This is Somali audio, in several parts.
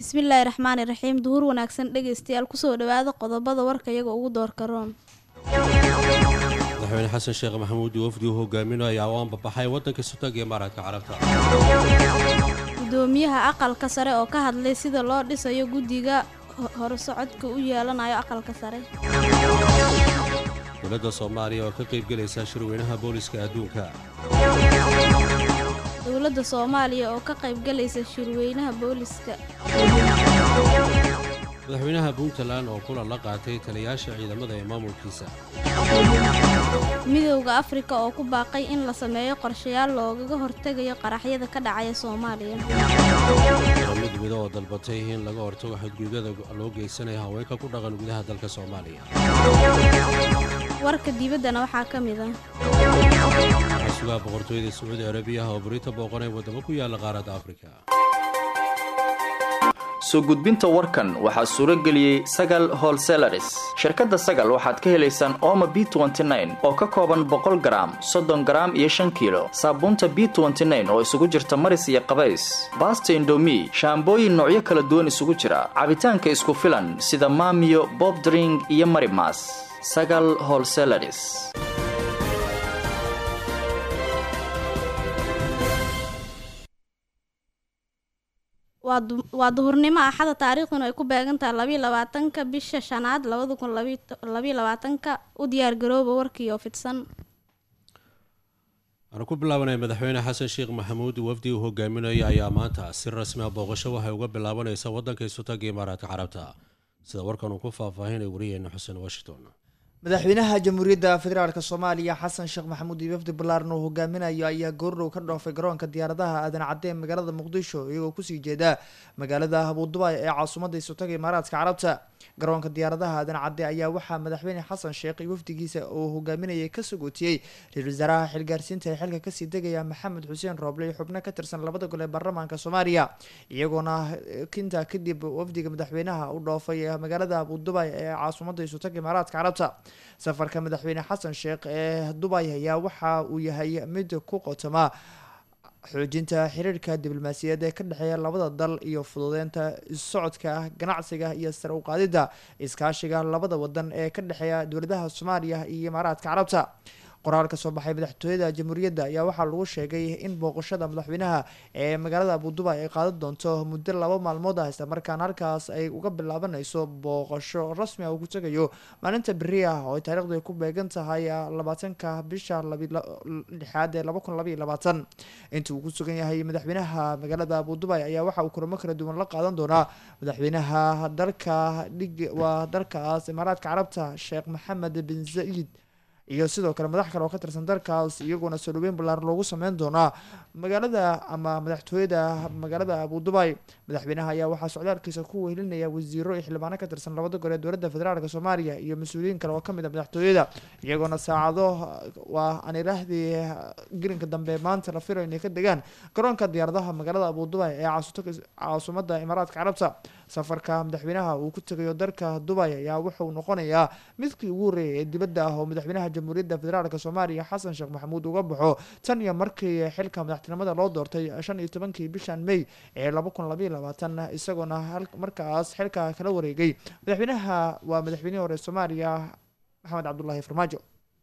bismillaahi raxmaani raxiim duhur wanaagsan dhegaystayaal kusoo dhawaada qodobada warka iyaga ugu doorka roon madaxweyne xasan sheekh maxamuud wafdi uu hogaaminayo ayaa u anbabaxay waddanka sutag ee maradka carabta gudoomiyaha aqalka sare oo ka hadlay sida loo dhisayo guddiga horsocodka u yeelanayo aqalka sare dowladda soomaaliya oo ka qaybgelaysa shirweynaha booliska adduunka dowladda soomaaliya oo ka qaybgalaysa shirweynaha booliska madaxweynaha puntland oo kulan la qaatay taliyaasha ciidamada ee maamulkiisa midowda afrika oo ku baaqay in la sameeyo qorshayaal loogaga hortegayo qaraxyada ka dhacaya soomaaliya qaramid mido oo dalbatay in laga hortago xadgudubyada loo geysanayo haweenka ku dhaqan gudaha dalka soomaaliya warka dibaddana waxaa ka mid ah waxaa sugaha boqortooyada sacuudi arabiyaha oo berita booqanay waddamo ku yaala qaaradda afrika soo gudbinta warkan waxaa suuro geliyey sagal holselaris shirkadda sagal waxaad ka helaysaan ooma b oo ka kooban boqol garaam soddon garaam iyo shan kiilo saabuunta b oo isugu jirta maris iyo qabays baasta indomi shaambooyin noocyo kala duwan isugu jira cabitaanka isku filan sida maamiyo bobdring iyo marimas sagal holselaris waa duhurnimo axada taariikhduna ay ku beegantahay labayo labaatanka bisha shanaad labada kun labayo labaatanka u diyaargarooba warkii oo fidsan aanu ku bilaabanay madaxweyne xasan sheekh maxamuud wafdi uu hogaaminayo ayaa maanta si rasmi a booqasho waxay uga bilaabanaysa waddanka isutagga imaaraadka carabta sida warkan uu ku faahfaahinay wariyeena xuseen washington madaxweynaha jamhuuriyadda federaalk soomaaliya xasan sheekh maxamuud iyo wafdi ballaaran uu hogaaminayo ayaa goordhow ka dhoofay garoonka diyaaradaha aadan cadde ee magaalada muqdisho iyagoo kusii jeeda magaalada abudubaay ee caasimadda isutaga imaaraadka carabta garoonka diyaaradaha aadan cadde ayaa waxaa madaxweyne xasan sheekh iyo wafdigiisa uu hogaaminayay ka sagootiyey ra-iisul wasaaraha xilgaarsiinta ee xilka kasii degaya maxamed xuseen rooble iyo xubno ka tirsan labada gol ee baarlamaanka soomaaliya iyagoona kintaa kadib wafdiga madaxweynaha u dhoofay magaalada abudubaay ee caasimadda isutaga imaaraadka carabta safarka madaxweyne xasan sheekh ee dubay ayaa waxa uu yahay mid ku qotoma xoojinta xiriirka diblomaasiyaed ee ka dhexeeya labada dal iyo fududeynta socodka ganacsiga iyo sare u qaadidda iskaashiga labada wadan ee ka dhexeeya dowladaha soomaaliya iyo imaaraadka carabta qoraal ka soo baxay madaxtooyada jamhuuriyadda ayaa waxaa lagu sheegay in booqashada madaxweynaha ee magaalada abudubai ay qaadan doonto muddo laba maalmood ah isla markaana halkaas ay uga bilaabanayso booqasho rasmi ah uu ku tegayo maalinta beri ah oo ay taarikhdu ay ku beegan tahay labaatanka bisha lixaad ee laba kun labaiyo labaatan inta uu ku sugan yahay madaxweynaha magaalada abudubai ayaa waxa uu kulamo kala duwan la qaadan doonaa madaxweynaha dalka dhig waa dalkaas imaaraadka carabta sheekh maxamed bin zaid iyo sidoo kale madax kale oo ka tirsan dalkaas iyagoona soo dhaweyn ballaaran loogu sameyn doonaa magaalada ama madaxtooyada magaalada abudubai madaxweynaha ayaa waxaa socdaalkiisa ku wehelinaya wasiiro iyo xildhibaano ka tirsan labada gol ee dowladda federaalk soomaaliya iyo mas-uuliyiin kale oo kamid a madaxtooyada iyagoona saacado waa aan iraahdii gelinka dambe maanta la filayo inay ka degaan garoonka diyaaradaha magaalada abudubai ee caasimadda imaaraadka carabta safarka madaxweynaha uu ku tegayo dalka dubay ayaa wuxuu noqonayaa midkii ugu horreeyay ee dibadda ah oo madaxweynaha jamhuuriyadda federaalk soomaaliya xasan sheekh maxamuud uga baxo tan iyo markii xilka madaxtinimada loo doortay shan iyo tobankii bishan may ee laba kun labaiyo labaatan isagoona markaas xilka kala wareegay madaxweynaha waa madaxweynihii hore soomaaliya maxamed cabdulaahi farmaajo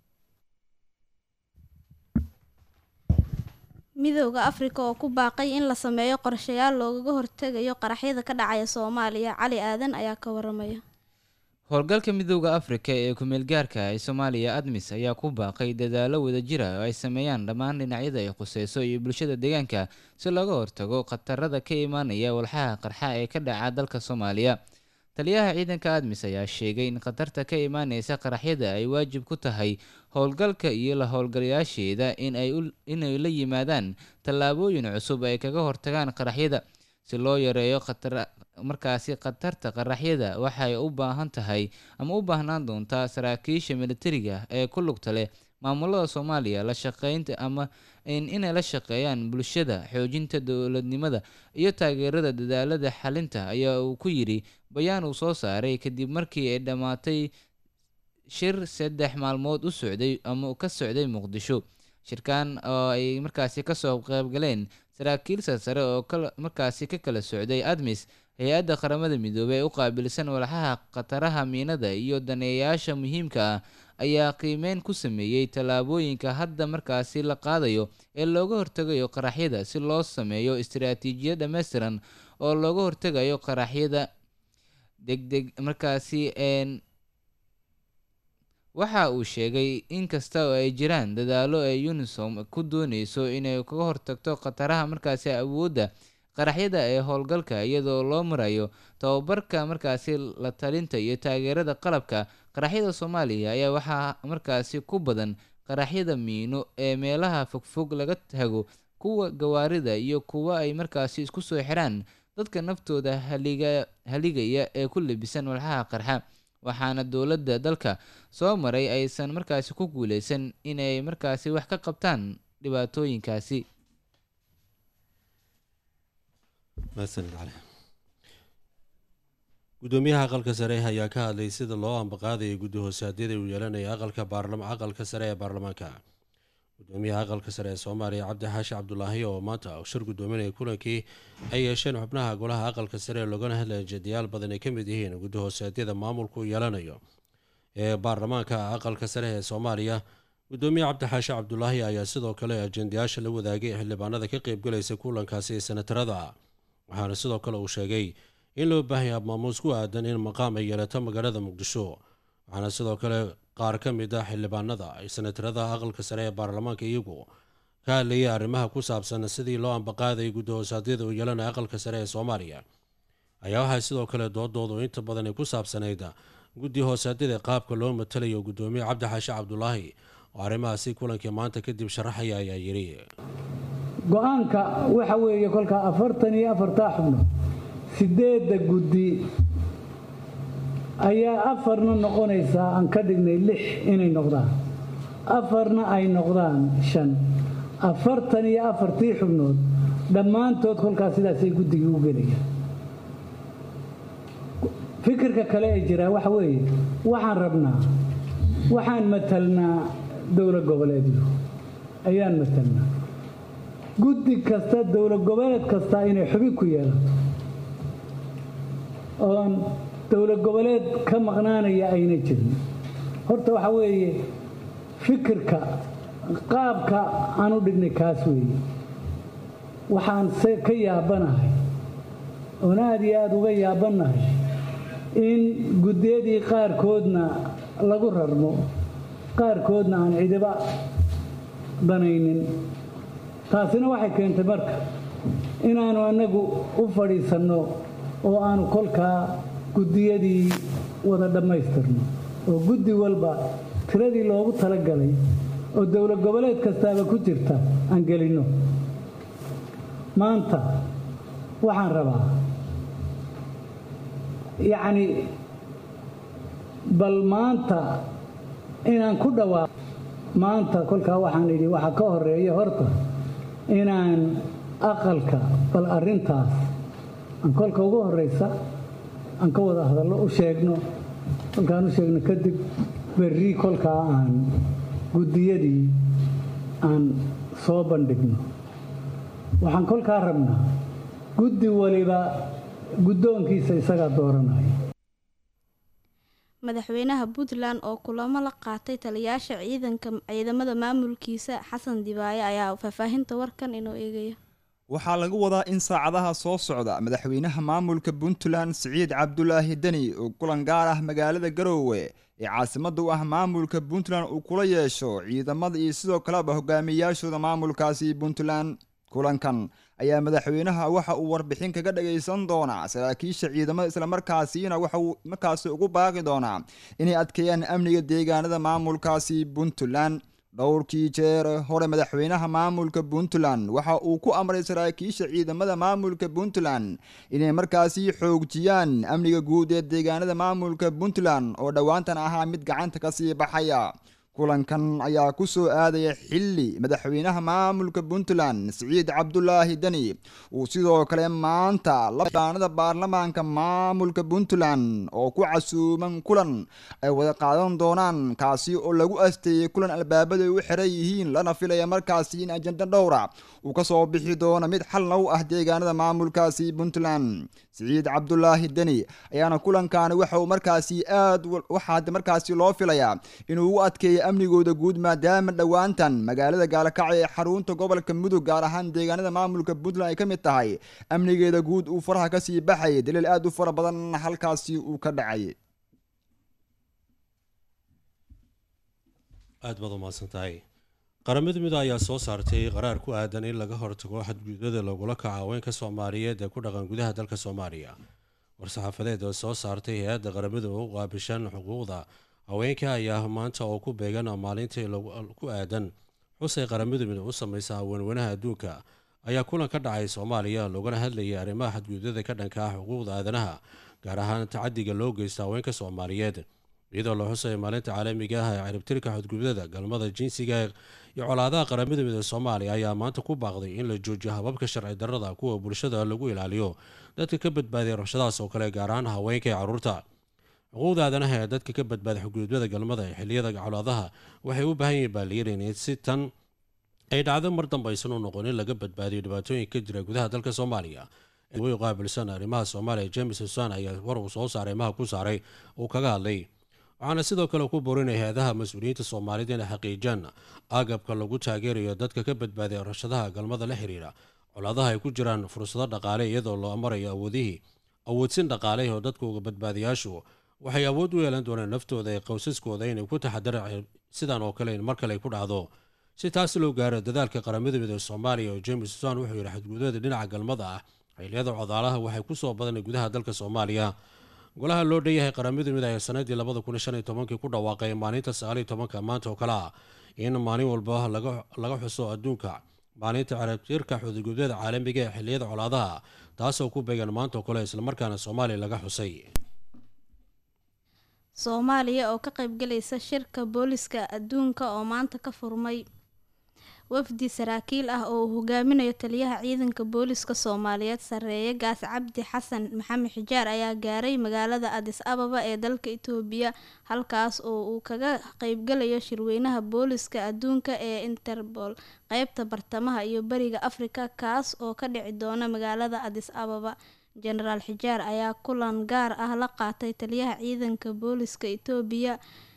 midowda afrika oo ku baaqay in la sameeyo qorshayaal loogaga hortegayo qaraxyada ka dhacaya soomaaliya cali aadan ayaa ka waramaya howlgalka midowda afrika ee ku-meelgaarka ee soomaaliya admis ayaa ku baaqay dadaalo wadajira oo ay sameeyaan dhammaan dhinacyada ay khuseyso iyo bulshada deegaanka si looga hortago khatarada ka imaanaya walxaha qarxa ee ka dhaca dalka soomaaliya taliyaha ciidanka admis ayaa sheegay in khatarta ka imaaneysa qaraxyada ay waajib ku tahay howlgalka iyo la howlgalayaasheeda inay la yimaadaan tallaabooyin cusub ay kaga hortagaan qaraxyada si loo yareeyo markaasi khatarta qaraxyada waxay u baahan tahay ama u baahnaan doontaa saraakiisha militariga ee ku lugta leh maamulada soomaaliya la shaqeynta ama inay la shaqeeyaan bulshada xoojinta dowladnimada iyo taageerada dadaalada xalinta ayaa uu ku yidhi bayaan uu soo saaray kadib markii ay dhammaatay shir saddex maalmood u socday ama ka socday muqdisho shirkan oo ay markaasi kasoo qeybgaleen saraakiil sarsare oo markaasi ka kala socday admis hay-adda qaramada midoobey ee u qaabilsan walxaha khataraha miinada iyo daneeyayaasha muhiimka ah ayaa qiimeyn ku sameeyey tallaabooyinka hadda markaasi la qaadayo ee looga hortegayo qaraxyada si loo sameeyo istiraatiijiyad dhammaystiran oo looga hortegayo qaraxyada degdeg markaasi waxa uu sheegay in kasta oo ay jiraan dadaalo ay unisom ku dooneyso inay kaga hortagto khataraha markaasi awoodda qaraxyada ee howlgalka iyadoo loo marayo tababarka markaasi la talinta iyo taageerada qalabka qaraxyada soomaaliya ayaa waxaa markaasi ku badan qaraxyada miino ee meelaha fogfog laga tago kuwa gawaarida iyo kuwa ay markaasi isku soo xiraan dadka naftooda haliga haligaya ee ku labisan walxaha qarxa waxaana dowladda dalka soo maray aysan markaasi ku guuleysan inay markaasi wax ka qabtaan dhibaatooyinkaasi gudoomiyaha aqalka sare ayaa ka hadlay sida loo ambaqaadaya guddi hoosaadyada uu yeelanaya aqalka aqalka sare ee baarlamaanka gudoomiyaha aqalka sare ee soomaaliya cabdi xaashi cabdulaahi oo maanta shir gudoominaya kulankii ay yeesheen xubnaha golaha aqalka sare loogana hadlaya jadiyaal badan ay ka mid yihiin guddi hoosaadyada maamulku yeelanayo ee baarlamaanka aqalka sare ee soomaaliya gudoomiye cabdi xaashi cabdulaahi ayaa sidoo kale ajendayaasha la wadaagay xildhibaanada ka qeybgalaysa kulankaasi ee senatarada waxaana sidoo kale uu sheegay in loo baahaya maamuus ku aadan in maqaam ay yeelato magaalada muqdisho waxaana sidoo kale qaar ka mid ah xildhibaanada ay senatarada aqalka sare ee baarlamaanka iyagu ka hadlayay arrimaha ku saabsan sidii loo ambaqaadayay guddi hoosaadyada uu yeelanaya aqalka sare ee soomaaliya ayaa waxaa sidoo kale doodoodu inta badan ay ku saabsanayd guddi hoosaadyada qaabka loo matalayo gudoomiye cabdi xaashi cabdulaahi oo arrimahaasi kulankii maanta kadib sharaxaya ayaa yidhi go-aanka waxa weeye kolkaa afartan iyo afartaa xubnood sideedda guddi ayaa afarna noqonaysaa aan ka dhignay lix inay noqdaan afarna ay noqdaan shan afartan iyo afartii xubnood dhammaantood kolkaas sidaasay guddigii u gelayaan fikirka kale ee jiraa waxa weeye waxaan rabnaa waxaan matalnaa dowlad goboleedyo ayaan matalnaa guddi kasta dowlad goboleed kasta inay xubin ku yeelato oon dowlad goboleed ka maqnaanaya ayna jirin horta waxa weeye fikirka qaabka aan u dhignay kaas weeye waxaan se ka yaabanahay oon aada iyo aada uga yaabanahay in guddiyadii qaarkoodna lagu rarmo qaarkoodna aan cidiba danaynin taasina waxay keentay marka inaanu annagu u fadhiisanno oo aanu kolkaa guddiyadii wada dhammaystirno oo guddi walba tiradii loogu talagalay oo dowlad goboleed kastaaba ku jirta aan gelinno maanta waxaan rabaa yacni bal maanta inaan ku dhawaaqo maanta kolkaa waxaan idhi waxaa ka horeeya horta inaan aqalka bal arrintaas aan kolka ugu horraysa aan ka wada hadallo u sheegno kolkaan u sheegno kadib berri kolkaa aan guddiyadii aan soo bandhigno waxaan kolkaa rabnaa guddi waliba guddoonkiisa isagaa dooranaya madaxweynaha puntland oo kulamo la qaatay taliyaasha ciidanka ciidamada maamulkiisa xasan dibaaye ayaa faahfaahinta warkan inoo eegaya waxaa lagu wadaa in saacadaha soo socda madaxweynaha maamulka puntland siciid cabdulaahi deni uu kulan gaar ah magaalada garoowe ee caasimada u ah maamulka puntland uu kula yeesho ciidamada iyo sidoo kaleba hogaamiyayaashooda maamulkaasi puntland kulankan ayaa madaxweynaha waxa uu warbixin kaga dhagaysan doonaa saraakiisha ciidamada islamarkaasina waxa uu markaasi ugu baaqi doonaa inay adkeeyaan amniga deegaanada maamulkaasi puntland dhowrkii jeer hore madaxweynaha maamulka puntland waxa uu ku amray saraakiisha ciidamada maamulka puntland inay markaasi xoojiyaan amniga guud ee deegaanada maamulka puntland oo dhowaantan ahaa mid gacanta kasii baxaya kulankan ayaa ku soo aadaya xilli madaxweynaha maamulka puntland siciid cabdulaahi deni uu sidoo kale maanta labaanada baarlamaanka maamulka puntland oo ku casuuman kulan ay wada qaadan doonaan kaasi oo lagu asteeyey kulan albaabada u xiran yihiin lana filaya markaasi in ajenda dhowra uu kasoo bixi doono mid xalna u ah deegaanada maamulkaasi puntland siciid cabdulaahi deni ayaana kulankaani waxa uu markaasi aad waxaa markaasi loo filayaa inuu u adkeeyo amnigooda guud maadaama dhowaantan magaalada gaalakacyo ee xarunta gobolka mudug gaar ahaan deegaanada maamulka puntland ay ka mid tahay amnigeeda guud uu faraha kasii baxayay daliil aad u fara badan halkaasi uu ka dhacay aad baad umahadsan tahay qaramada mid ayaa soo saartay qaraar ku aadan in laga hortago xadgudubyada lagula kaco haweenka soomaaliyeed ee ku dhaqan gudaha dalka soomaaliya war-saxaafadeed oo soo saartay hay-adda qaramada u qaabishan xuquuqda haweenka ayaa maanta oo ku beegan maalintii ku aadan xusay qaramada mid u sameysa haweenweynaha adduunka ayaa kulan ka dhacay soomaaliya loogana hadlayay arrimaha xadgudubyada ka dhanka ah xuquuqda aadanaha gaar ahaan tacadiga loo geysta haweenka soomaaliyeed iyadoo la xusaya maalinta caalamiga ah ee ciribtirka xadgudubyada galmada jinsiga iyo colaadaha qaramada midooda soomaaliya ayaa maanta ku baaqday in la joojiyo hababka sharci darrada kuwa bulshada lagu ilaaliyo dadka ka badbaadiya rabshadahaas oo kale gaar ahaan haweenka ee carruurta xuquuqda aadanaha ee dadka ka badbaaday xadgudubyada galmada ee xilliyada colaadaha waxay u baahan yihiin baaliyarin in si tan ay dhacdo mar dambe aysan u noqon in laga badbaadiyo dhibaatooyinka ka jira gudaha dalka soomaaliya way qaabilsan arrimaha soomaaliya james husan ayaa war uu soo saaray maha ku saaray uu kaga hadlay waxaana sidoo kale ku borinaya hay-adaha mas-uuliyiinta soomaalida inay xaqiijaan agabka lagu taageerayo dadka ka badbaadiya rashadaha galmada la xiriira colaadaha ay ku jiraan fursado dhaqaale iyadoo loo marayo awoodihii awoodsin dhaqaale oo dadkuga badbaadiyaashu waxay awood u yeelan doonaan naftooda ee qowsaskooda inay ku taxadaraan sidan oo kale in mar kale ay ku dhacdo si taas loo gaaro dadaalka qaramada midooda soomaaliya oo james susan wuxuu yidhi xadgudubada dhinaca galmada ah xilliyada codaalaha waxay ku soo badanay gudaha dalka soomaaliya golaha loo dhanyahay qaramada mid ayaa sanadii labada kun shan iyo tobankii ku dhawaaqay maalinta sagaaliyo tobanka maanta oo kale ah in maalin walba laga xuso adduunka maalinta ciribtirka xudugudyada caalamiga ee xilliyada colaadaha taasoo ku beegan maanta oo kale islamarkaana soomaaliya laga xusay soomaaliya oo ka qaybgalaysa shirka booliska adduunka oo maanta ka furmay wafdi saraakiil ah oo uu hogaaminayo taliyaha ciidanka booliska soomaaliyeed sareeye gaas cabdi xasan maxamed xijaar ayaa gaaray magaalada adis ababa ee dalka itoobiya halkaas oo uu kaga qeybgalayo shirweynaha booliska adduunka ee interpol qeybta bartamaha iyo bariga afrika kaas oo ka dhici doona magaalada adis ababa jenaraal xijaar ayaa kulan gaar ah la qaatay taliyaha ciidanka booliska itoobiya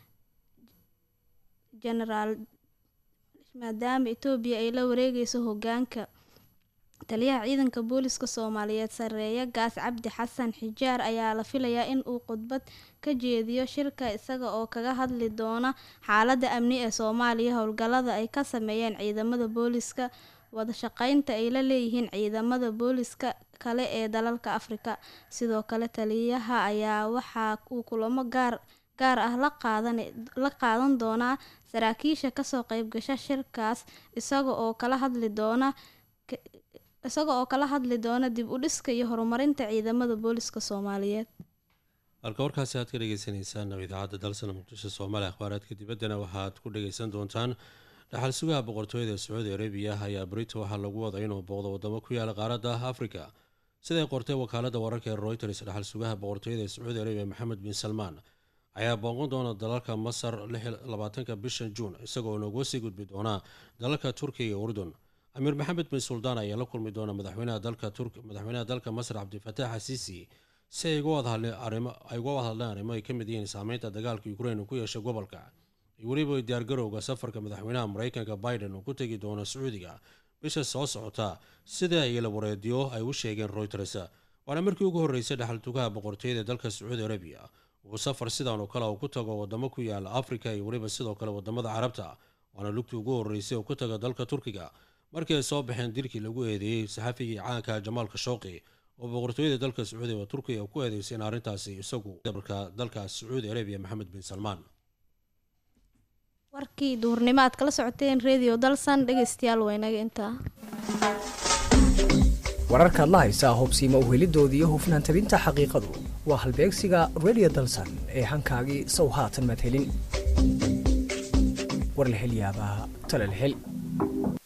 jenaraal maadaama itoobiya ay la wareegeyso hogaanka taliyaha ciidanka booliska soomaaliyeed sareeye gaas cabdi xasan xijaar ayaa la filayaa in uu khudbad ka jeediyo shirka isaga oo kaga hadli doona xaalada amni ee soomaaliya howlgalada ay ka sameeyeen ciidamada booliska wadashaqeynta ay la leeyihiin ciidamada booliska kale ee dalalka afrika sidoo kale taliyaha ayaa waxa uu kulamo gaar gaar ah la qaadan la qaadan doonaa saraakiisha kasoo qeybgasha shirkaas isaga oo kala hadli doona isaga oo kala hadli doona dib u dhiska iyo horumarinta ciidamada booliska soomaaliyeed halka warkaasi aad ka dhegeysaneysaan idaacadda dalsana muqdisho soomaaliya akhbaaraadka dibaddana waxaad ku dhageysan doontaan dhaxal sugaha boqortooyada sacuudi arabiya ayaa brito waxaa lagu waday inuu booqdo wadamo ku yaala qaaradda afrika siday qortay wakaalada wararka ee reuters dhaxal sugaha boqortooyada sacuudi arabiya maxamed bin salmaan ayaa booqan doona dalalka masar labaatanka bisha juun isagoo nooga sii gudbi doona dalalka turkiya iyo urdun amiir maxamed bin suldaan ayaa la kulmi doona madaxweynaha dalka turk madaxweynaha dalka masar cabdifatax xasiisi si ay uga wada hadleen arrimo ay uga wada hadleen arrimo ay ka mid yihiin saameynta dagaalka ukraine uu ku yeeshay gobolka iyo weliba diyaargarowga safarka madaxweynaha mareykanka biden uu ku tegi doono sacuudiga bisha soo socota sida ay la wareediyo ay u sheegeen reuters waana markii ugu horreysay dhaxaltugaha boqortooyada dalka sacuudi arabiya uu safar sidan oo kale uu ku tago wadamo ku yaala afrika iyo weliba sidoo kale wadamada carabta waana lugtii ugu horreysay uu ku tago dalka turkiga markii ay soo baxeen dilkii lagu eedeeyey saxafigii caanka jamaal khashooqi oo boqortooyada dalka sacuudiga oo turkiga ku eedeysay in arrintaasi isagu dabarka dalka sacuudi arabiya maxamed bin salmaan warkii duhurnimo aad kala socoteen radio dalsan dhegeystayaal waynaga intaa wararkaad la haysaa hubsiima uhelidooda iyo hufnaan tabinta xaqiiqadu waa halbeegsiga radio dalsan ee hankaagii sow haatan maad helin war la hel yaabaa tale la hel